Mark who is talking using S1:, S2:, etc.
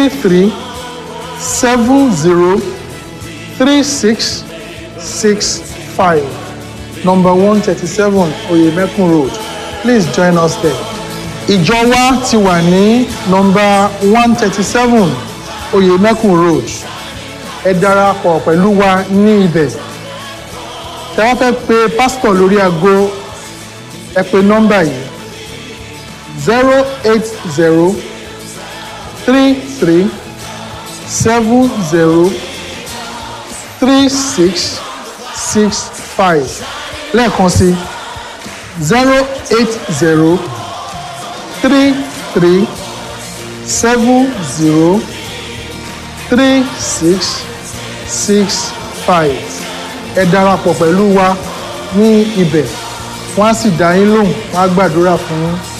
S1: three three seven zero three six six five number one thirty seven oyemekun road please join us there. ìjọ wa ti wà ní number one thirty seven oyemekun road ẹ darapọ̀ pẹ̀lú wa ní ibẹ̀ tẹ wá fẹ́ pe pásítọ̀ lórí aago ẹ pe nọ́mbà yìí zero eight zero three three seven zero three six six five lẹ́ẹ̀kan sí zero eight zero three three seven zero three six six five ẹ darapọ̀ pẹ̀lú wa ní ibẹ̀ wọ́n á sì dá yín lóhùn wọ́n á gbàdúrà fún yín